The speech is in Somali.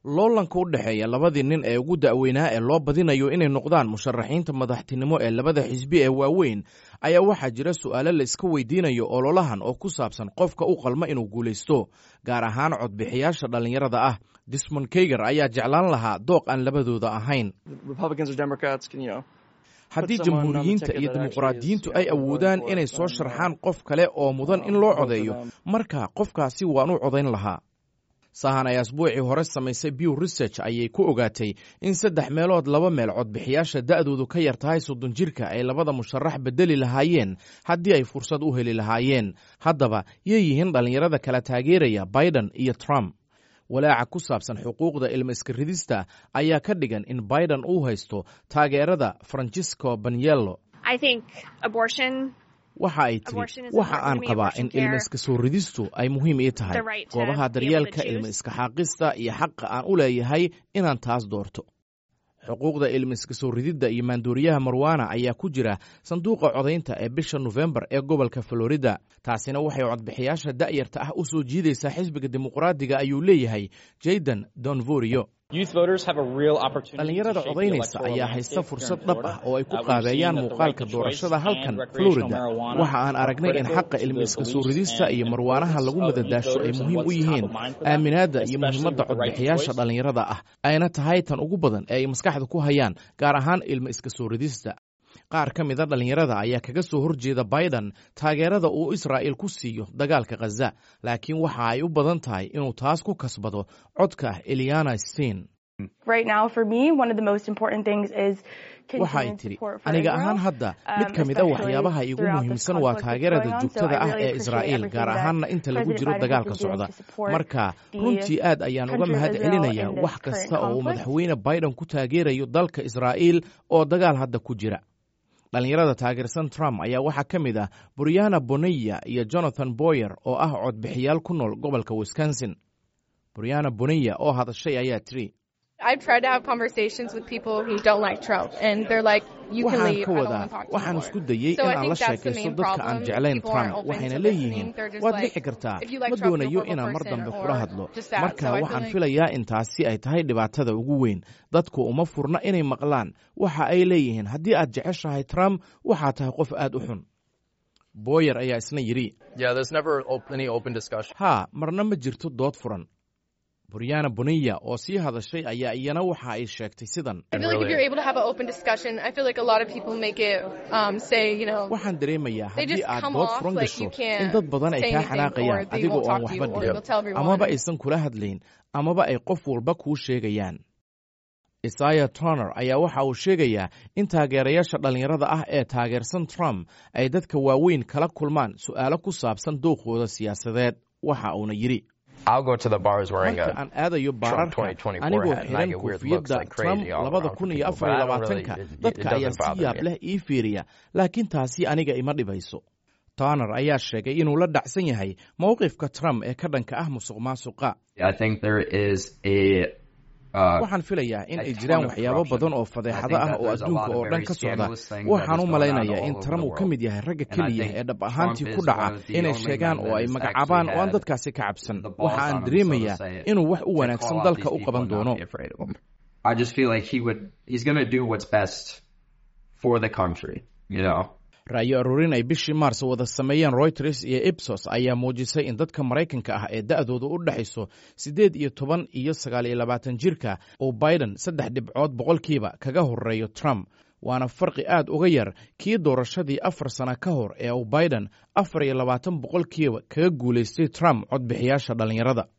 loolanka u dhexeeya labadii nin ee ugu da'weynaa ee loo badinayo inay noqdaan musharaxiinta madaxtinimo ee labada xisbi ee waaweyn ayaa waxaa jira su'aalo la iska weydiinayo ololahan oo ku saabsan qofka u qalma inuu guulaysto gaar ahaan codbixiyaasha dhallinyarada ah dismond keyger ayaa jeclaan lahaa dooq aan labadooda ahayn haddii jamhuuriyiinta iyo dimuqraadiyiintu ay awoodaan inay soo sharxaan qof kale oo mudan in loo codeeyo marka qofkaasi waan u codayn lahaa sahan ay asbuucii hore samaysay bew research ayay ku ogaatay in saddex meelood laba meel codbixiyaasha da'doodu ka yar tahay soddon jirka ay labada musharax bedeli lahaayeen haddii ay fursad u heli lahaayeen haddaba yay yihiin dhallinyarada kala taageeraya biden iyo trump walaaca ku saabsan xuquuqda ilma iska ridista ayaa ka dhigan in biden uu haysto taageerada francisco banyello waxa ay tiri waxa aan qabaa in ilma iska soo ridistu ay muhiim ii tahay goobaha daryeelka ilma iska xaaqista iyo xaqa aan u leeyahay inaan taas doorto xuquuqda ilma iska soo rididda iyo maandooriyaha marwana ayaa ku jira sanduuqa codaynta ee bisha nofembar ee gobolka florida taasina waxay codbixiyaasha da'yarta ah u soo jiidaysaa xisbiga dimuqraadiga ayuu leeyahay jaydan donvorio dhallinyarada codaynaysa ayaa haysta fursad dhab ah oo ay ku qaabeeyaan muuqaalka doorashada halkan florida waxa aan aragnay in xaqa ilmi iska soo ridista iyo marwaanaha lagu madadaasho ay muhiim u yihiin aaminaadda iyo muhiimadda codbixiyaasha dhallinyarada ah ayna tahay tan ugu badan ee ay maskaxda ku hayaan gaar ahaan ilmi iska soo ridista qaar ka mida dhallinyarada ayaa kaga soo horjeeda biden taageerada uu israa'il ku siiyo dagaalka khaza laakiin waxa ay u badan tahay inuu taas ku kasbado codka eliana stein waxa ay tidhi aniga ahaan hadda mid ka mid a waxyaabaha iigu muhiimsan waa taageerada joogtada ah ee israa'iil gaar ahaanna inta lagu jiro dagaalka socda marka runtii aad ayaan uga mahad celinayaa wax kasta oo uu madaxweyne biden ku taageerayo dalka israa'iil oo dagaal hadda ku jira dhallinyarada taageersan trump ayaa waxaa ka mid ah buryana boneya iyo jonathan boyer oo ah codbixiyaal ku nool gobolka wisconsin buryana boneya oo hadashay ayaa tiri waxaan ka wadaa waxaan isku dayey in aan la sheekaysto dadka aan jeclayn trump waxayna leeyihiin waad dhici kartaa ma doonayo inaan mar dambe kula hadlo marka waxaan filayaa in taasi ay tahay dhibaatada ugu weyn dadku uma furna inay maqlaan waxa ay leeyihiin haddii aad jeceshahay trump waxaa tahay qof aad u xun boyer ayaa isna yidhi haa marna ma jirto dood furan buryana boniya oo sii hadashay ayaa iyana waxa ay sheegtay sidan waxaan dareemayaa haddii aad dood furan gasho in dad badan ay kaa xanaaqayaan adigoo aan waxba dhihin amaba aysan kula hadlayn amaba ay qof walba kuu sheegayaan isaya toner ayaa waxa uu sheegayaa in taageerayaasha dhallinyarada ah ee taageersan trump ay dadka waaweyn kala kulmaan su'aalo ku saabsan dooqooda siyaasadeed waxa uuna yidhi marka aan aadayo baararka anigoo xiran koofiyadda trump labada kun iyo afar iyo labaatanka dadka ayaa si yaab leh ii fiiriya laakiin taasi aniga ima dhibayso toner ayaa sheegay inuu la dhacsan yahay mowqifka trump ee ka dhanka ah musuq maasuqa waxaan filayaa in ay jiraan waxyaabo badan oo fadeexado ah oo adduunka oo dhan ka socda waxaan u malaynayaa in trump uu ka mid yahay ragga keliya ee dhab ahaantii ku dhaca inay sheegaan oo ay magacaabaan oo aan dadkaasi ka cabsan waxa aan dareemayaa inuu wax u wanaagsan dalka u qaban doono ra'yo aruurin ay bishii maars wada sameeyeen royters iyo ibsos ayaa muujisay in dadka maraykanka ah ee da'doodu u dhexayso siddeed iyo toban iyo sagaal iyo labaatan jirka uu biden saddex dhibcood boqolkiiba kaga horeeyo trump waana farqi aad uga yar kii doorashadii afar sana ka hor ee uu biden afar iyo labaatan boqolkiiba kaga guulaystay trump codbixiyaasha dhallinyarada